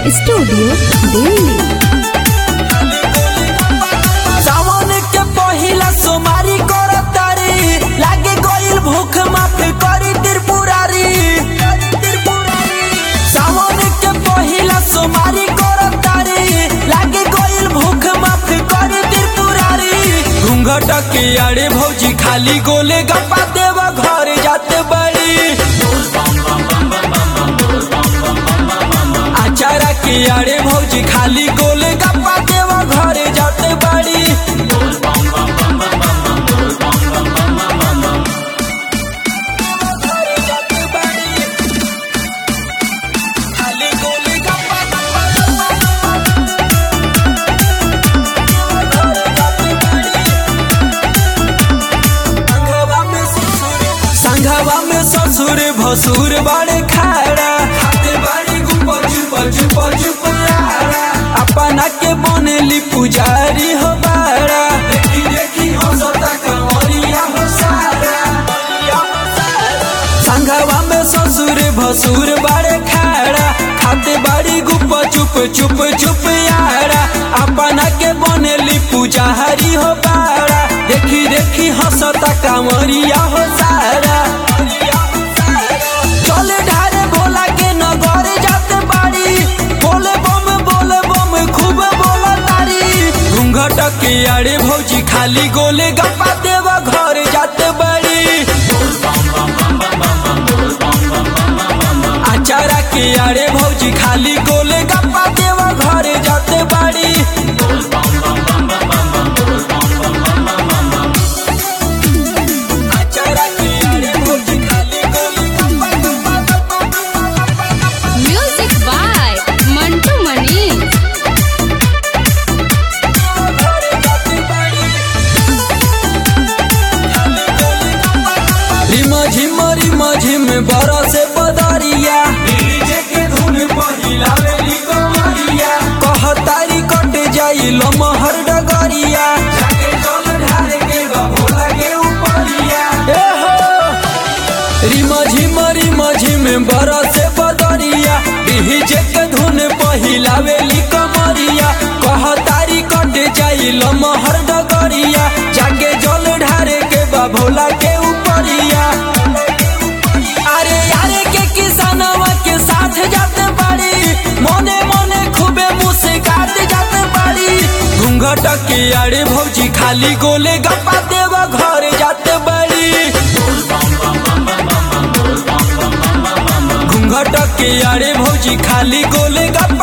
studio Delhi सावन के पहिला सोमारी करतारी लागे गइल भूख माफ करी त्रिपुरारी सावन के पहिला सोमारी करतारी लागे गइल भूख माफ करी त्रिपुरारी घूंघट के अड़े भौजी खाली गोले गप्पा देव घर जाते बड़ी आचारा के अड़े भौजी खाली गोले गप्पा देव घर जाते बड़ी खाली गोले गप्पा संघवा में ससुर भसुर बड़े खाड़ा खाते बाड़ी गुपा चुपा चुपा चुपारा अपना के बनेली पुजारी हो बाड़ा देखी देखी हंसता कमरिया हो सारा संघवा में ससुर भसुर बड़े खाड़ा खाते बाड़ी गुपा चुप चुप चुप यारा अपना के बनेली पुजारी हो बाड़ा देखी देखी हंसता कामरिया हो सारा चले ढारे भोला के नगर जाते बाड़ी बोले बम बोले बम खूब बोला तारी घूंघट के अड़े भौजी खाली गोले गप्पा देव घर जाते बड़ी आचारा के अड़े भौजी खाली गोले गप्पा देव घर जाते बाड़ी आचारा के अड़े भौजी खाली गोले गप्पा गप्पा गप्पा गप्पा गप्पा म्यूजिक बाय मंटू मनीष रिमा झिम रिमा झिम बरसे बदरिया डीजे के धुन पहिलावेली कमरिया कहतारी कट जाई लमहर डगरिया जाके जल ढारे के बा भोला के उपरिया ए हो रिमा झिम रिमा झिम बरसे बदरिया डीजे के धुन पहिलावेली कमरिया कहतारी कट जाई लमहर डगरिया जाके जल ढारे के बा भोला के उपरिया अरे यारे के किसानवा के साथ जाते बाड़ी मोने मोने खूबे मुस्कात जाते बाड़ी घूंघट के अड़े भौजी खाली गोले गप्पा देव घर जाते बाड़ी घूंघट के अड़े भौजी खाली गोले गप्पा